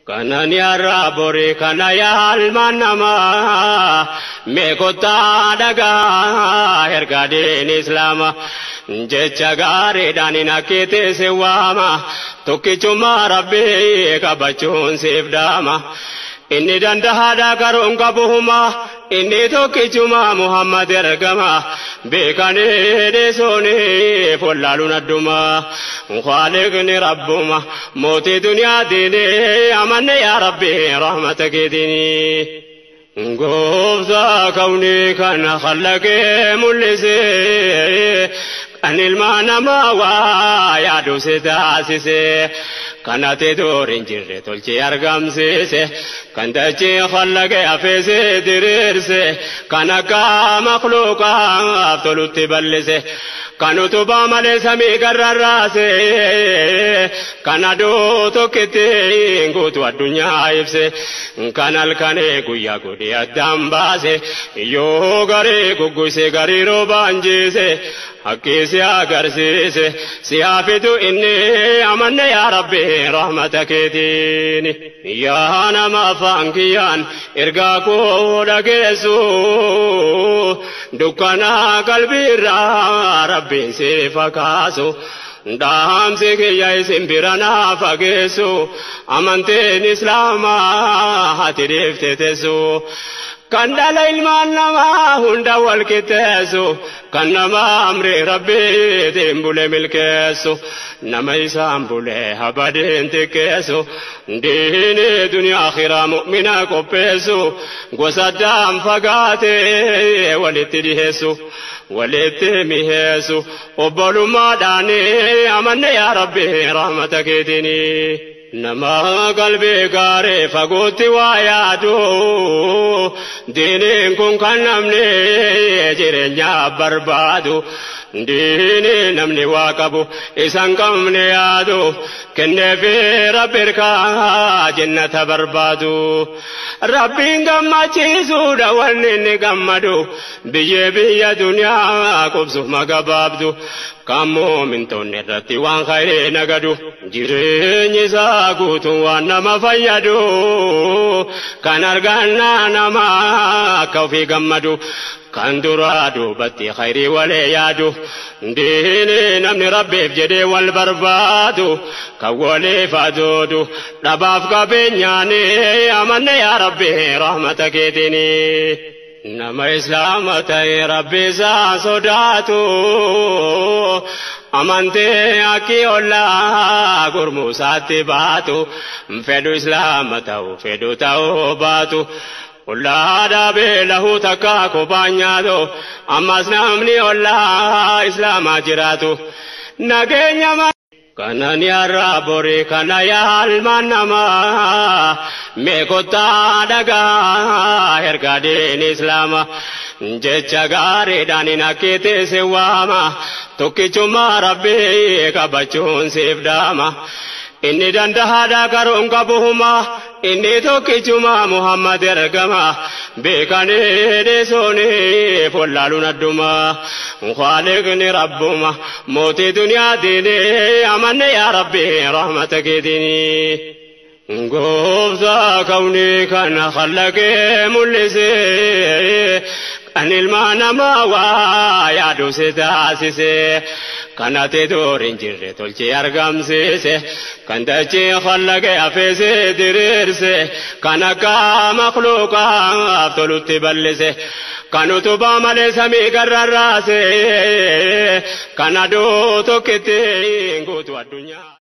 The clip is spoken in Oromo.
Kanani har'a borii kana yaalmaan namaa meekotaa dhagaa ergaa diin islaama jecha gaariidhaan hin akkeeteesse waama tokkichummaa rabbii qabachuun siif daama. Inni dandahaadha garuun qabuhuma inni tokkichuma Muhammad ergama beekanii dhiisuuni follaaluun adduma khaliqni rabbuma mootii duniyaatiin amanne yaa rabbi rahmata keetiin. Gooftaa kawnii kana khallaqee mul'isee kan ilma namaa waa yaadu si taasisee. kanate doorin jirre tolchee argamsiise kan dachee khallaqee afeese diriirse kan akka makluuqaaf tolutti bal'ise kan utubaa malee samii garrarraase kan aduu tokkitti guutu addunyaa ibse kan halkanee guyyaa godhee addaan baase yoo garii gugguse garii roobaan jiise hakkiisi agarsiise si haafitu inni amanne yaa rabbi rahmata keetiin yaa nama afaan kiyyaan ergaa koo dhageessu dukkanaa qalbiirraa rabbiin si fakaasu dhaamsi kiyya isin bira naa fageessu amanteen islaamaa ati dhiifte teessu. kan dhala ilmaan namaa hunda wal qixxeessu kan nama amri rabbiitiin bule milkeessu nama isaan bule habadeen xiqqeessu diini duniyaa akhiraa mu'mina qopheessu gosa addaan fagaatee walitti dhiheessu walitti miheessu obbolummaadhaan amanne yaa rabbi rahmata keetinii. nama qalbii gaarii fagootti waa yaadu diiniin kun kan namni jireenya barbaadu diini namni waa qabu isan qabne yaadu kenneefi rabbi hirkaa jennata barbaadu rabbiin gammachiisuudha wanni inni gammadu biyyee biyya duniyaa qubsuuf magabaabdu kan muumintoonni irratti waan khayrii nagadu jireenyi isaa guutuun waan nama fayyadu kan argannaa nama akka ofii gammadu kan duraa duubatti khayrii walee yaadu diini namni rabbiif jedhee wal barbaadu kan waliif adoodu dhabaaf qabeenyaani amanne yaa rabbi rahmata keetinii. nama islaama ta'e rabbi isaa sodaatu amantee akkii ollaa gurmuusaatti baatu fedhu islaama ta'u fedhu ta'uu baatu. Ollaa dhaabee lahuu takka kophaan nyaatu ammas namni ollaa islaamaa jiraatu nageenya Kanani har'a borii kana yaalmaan namaa meekotaa dhagaa ergaa diin islaama jecha gaariidhaan hin akkeeteesse waama tokkichummaa rabbii qabachuun siif daama. Inni dandahaadha garuun qabuhuma inni tokkichuma Muhammad ergama beekanii dhiisuuni follaaluun adduma khaliqni rabbuma mootii duniyaatiin amanne yaa rabbi rahmata keetiin. Gooftaa kawnii kana khallaqee mul'isee kan ilma namaa waa yaadu si taasisee. kanate doorin jirre tolchee argamsiise kan dachee khallaqee afeese diriirse kan akka makluuqaaf tolutti bal'ise kan utubaa malee samii garrarraase kan aduu tokkitti guutu addunyaa.